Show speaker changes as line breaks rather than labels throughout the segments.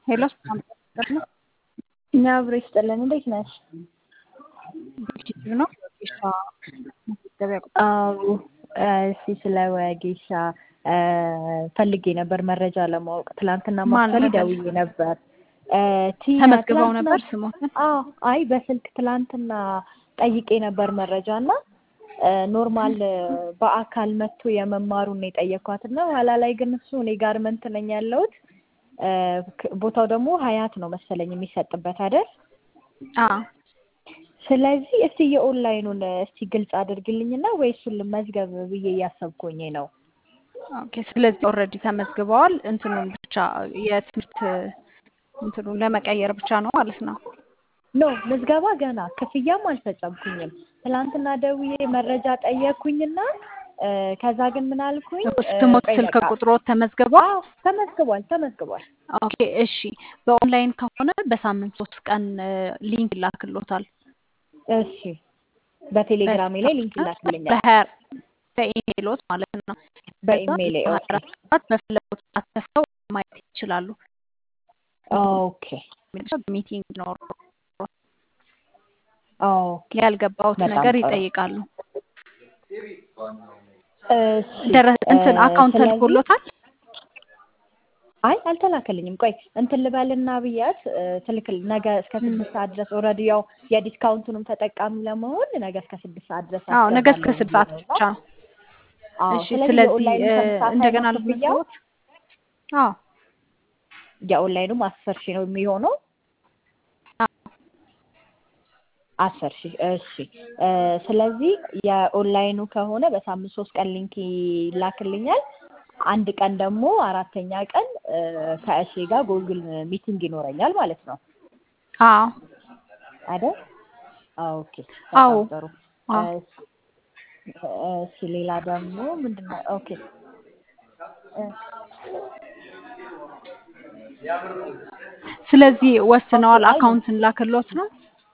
ሄሎ
እኛ አብሮ ይስጥልን። እንዴት ነሽ?
ዩቲዩብ ነው ወጌሻ መገቢያ ቁጥር
አዎ እሺ፣ ስለ ወጌሻ ፈልጌ ነበር መረጃ ለማወቅ። ትላንትና
ማን
ማክሰል
ነበር?
ደውዬ ነበር። ቲና
ተመዝግበው
ትላንትና-
ነበር ስሞትን
አዎ፣ አይ በስልክ ትላንትና ጠይቄ ነበር መረጃ እና ኖርማል በአካል መጥቶ የመማሩን ነው የጠየኳት እና ኋላ ላይ ግን እሱ እኔ ጋርመንት ነኝ ያለሁት እ፣ ክ- ቦታው ደግሞ ሀያት ነው መሰለኝ የሚሰጥበት አይደል?
አዎ
ስለዚህ እስቲ የኦንላይኑን እስቲ ግልጽ አድርግልኝና ወይ እሱን ልመዝገብ ብዬ እያሰብኩኝ ነው።
ኦኬ ስለዚህ ኦልሬዲ ተመዝግበዋል እንትኑን ብቻ የትምህርት እንትኑን ለመቀየር ብቻ ነው ማለት ነው
ኖ ምዝገባ ገና ክፍያም አልፈጸምኩኝም። ትላንትና ደውዬ መረጃ ጠየቅኩኝና እ፣ ከዛ ግን ምን አልኩኝ እ፣
ስሞት
ቆይ
ስልክ
በቃ
ቁጥሮት ተመዝግቧል
አዎ ተመዝግቧል ተመዝግቧል።
ኦኬ እሺ በኦንላይን ከሆነ በሳምንት ሶስት ቀን እ፣ ሊንክ ይላክሎታል
እሺ በቴሌግራሜ ላይ ሊንክ ይላክልኛል
በሀያ በኢሜይሎት ማለት ነው
በኢሜይሌ ኦኬ
ሰዓት በፈለጉት ሰዓት ከፍተው ማየት ይችላሉ
ኦኬ
ሚቲንግ ኖሮ
ኦኬ
ያልገባውት
በጣም
ነገር
ጥሩ።
ይጠይቃሉ
እሺ
ደረ እንትን
እ፣
አካውንት
ስለዚህ
ተልኮሎታል
አይ አልተላከልኝም። ቆይ እንትን ልበልና ብያት እ፣ ትልክል ነገ እስከ ስድስት ሰዓት ድረስ ኦልሬዲ ያው የዲስካውንቱንም ተጠቃሚ ለመሆን ነገ እስከ ስድስት ሰዓት ድረስ
አዎ ነገ እስከ
አስገባለሁ
ስድስት ሰዓት
ብዬ ነው።
ብቻ ነው
አዎ
እሺ
ስለዚህ
ስለዚህ
የኦንላይኑ
እ፣
ተመሳሳይ
እንደገና
ነው ክፍያው።
ልትመዝግቦት አዎ
የኦንላይኑም አስር ሺህ ነው የሚሆነው። አስር ሺህ እሺ። እ፣ ስለዚህ የኦንላይኑ ከሆነ በሳምንት ሶስት ቀን ሊንክ ይላክልኛል። አንድ ቀን ደግሞ አራተኛ ቀን እ፣ ከእሺ ጋር ጎግል ሚቲንግ ይኖረኛል ማለት ነው
አዎ
አይደል? ኦኬ
አዎ
በጣም ጥሩ።
አዎ
እሺ እሺ፣ ሌላ ደግሞ ምንድን ነው? ኦኬ እ፣
ስለዚህ ወስነዋል
ኦኬ፣ አይ
አካውንትን ላክሎት ነው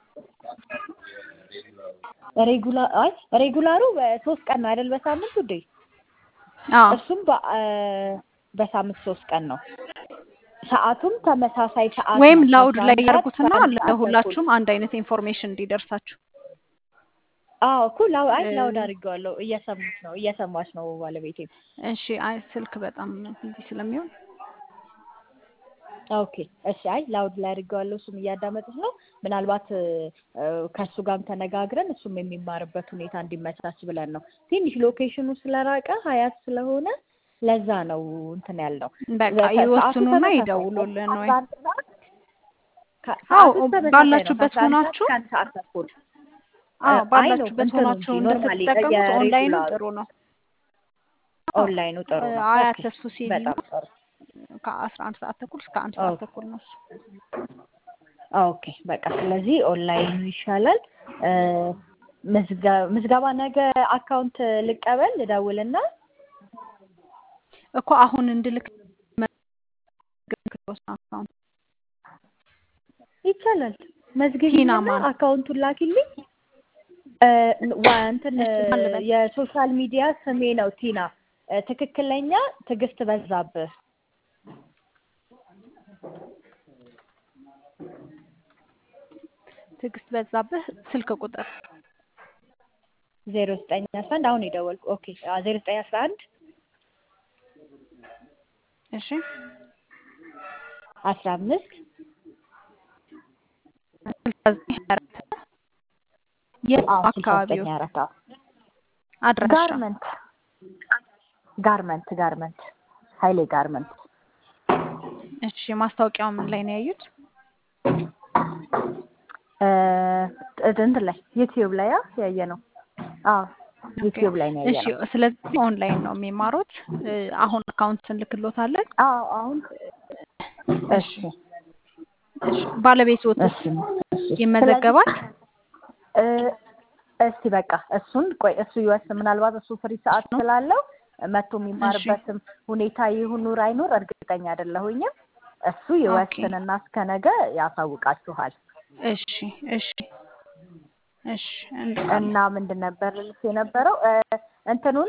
ሬጉላር አይ ሬጉላሩ በሶስት ቀን ነው አይደል? በሳምንት ውዴ
አዎ
እሱም በ- እ፣ በሳምንት ሶስት ቀን ነው። ሰዓቱም ተመሳሳይ ሰዓት
ወይም
ነው።
ላውድ
ከአስራ
ላይ
አንድ ሰዓት እስከ
ያደርጉትና
አንድ ሰዓት ተኩል።
ለሁላችሁም አንድ አይነት ኢንፎርሜሽን እንዲደርሳችሁ
አዎ እኮ ላው አይ
እ፣
ላውድ አድርጌዋለሁ። እየሰሙት ነው እየሰማች ነው ባለቤቴ።
እሺ አይ ስልክ በጣም ቢዚ ስለሚሆን
ኦኬ እሺ። አይ ላውድ ላይ አድርጌዋለሁ። እሱም እያዳመጡት ነው። ምናልባት እ፣ እ፣ ከእሱ ጋርም ተነጋግረን እሱም የሚማርበት ሁኔታ እንዲመቻች ብለን ነው። ትንሽ ሎኬሽኑ ስለራቀ ሀያት ስለሆነ ለዛ ነው እንትን ያልነው።
በቃ
ሰዓቱ
ይወስኑና
ተመሳሳይ ነው።
ይደውሉልን ወይ
አስራ አንድ ሰዓት ከ-
አዎ
ሰዓቱ ተመሳሳይ ነው።
ባላችሁበት
ከአስራ አንድ ሰዓት
ሆናችሁ
እስከ አንድ ሰዓት ተኩል
አዎ
አይ ነው
ባላችሁበት
እንትኑ
ሆናችሁ
እንጂ ኖርማሊ
እንድትጠቀሙት ኦንላይኑ
የሬጉላሩ
ጥሩ ነው አዎ
ኦንላይኑ ጥሩ
እ፣
ነው።
አያት
ኦኬ
ተስፉ ሲኒማ
በጣም ጥሩ።
ከአስራ አንድ ሰዓት ተኩል እስከ አንድ ሰዓት
ኦኬ
ተኩል ነው እሱ
ኦኬ በቃ ስለዚህ ኦንላይኑ ይሻላል። እ፣ ምዝገ- ምዝገባ ነገ አካውንት ልቀበል ልደውልና
እኮ አሁን እንድልክ መዝግቦት ነው አካውንት
ይቻላል።
ቲና
መዝግቢኝና
ማን
አካውንቱን ላኪልኝ። እ፣ ዋ እንትን እ፣
እሺ ማን ልበል
የሶሻል ሚዲያ ስሜ ነው ቲና። እ፣ ትክክለኛ ትዕግስት በዛብህ
ትዕግስት በዛብህ ስልክ ቁጥር
ዜሮ ዘጠኝ አስራ አንድ አሁን የደወልኩ ኦኬ ዜሮ ዘጠኝ አስራ አንድ
እሺ
አስራ አምስት
ስልሳ ዘጠኝ ሀያ አራት የት
አዎ ስልሳ ዘጠኝ
አካባቢው
አራት አዎ
አድራሻ
ጋርመንት ጋርመንት ጋርመንት ሀይሌ ጋርመንት
እሺ ማስታወቂያው ምን ላይ ነው ያዩት
እ፣ እንትን ላይ ዩቲዩብ ላይ አ ያየ ነው። አዎ
ኦኬ
ዩቲዩብ ላይ ነው ያየ
እሺ
ነው።
ስለዚህ ኦንላይን ነው የሚማሩት እ፣ አሁን አካውንት እንልክሎታለን
አዎ አሁን
እሺ
እሺ
እሺ ባለቤትዎትስ
እሺ እሺ።
ይመዘገባል
ስለዚህ እ፣ እስቲ በቃ እሱን ቆይ እሱ ይወስን። ምናልባት እሱ ፍሪ ሰዓት ስላለው መጥቶ የሚማርበትም ሁኔታ ይሁኑር አይኑር እርግጠኛ አይደለሁኝም። እሱ
ኦኬ
ይወስንና እስከ ነገ ያሳውቃችኋል።
እሺ እሺ እሺ እንልካለን
እና ምንድን ነበር ልልሽ የነበረው እ፣ እንትኑን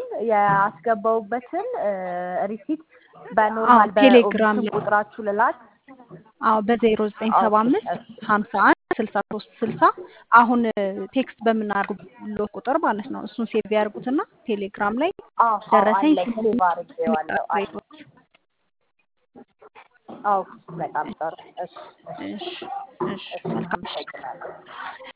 ያስገባውበትን ሪሲት
አዎ
በኖርማል
ቴሌግራም
በኦፕሽን
ላይ
ቁጥራችሁ ልላክ
አዎ በዜሮ ዘጠኝ ሰባ
ኦኬ
አምስት
እሺ
ሀምሳ አንድ ስልሳ ሶስት ስልሳ አሁን ቴክስት በምናደርጉበት ቁጥር ማለት ነው። እሱን ሴቭ ያድርጉትና ቴሌግራም ላይ
አዎ
ደረሰኝ
አለኝ ሴቭ አድርጌዋለሁ አለ
ሲኖር
አዎ በጣም ጥሩ እሺ እሺ
እሺ እሺ
እሺ
መልካም ምሽት።
አመሰግናለሁ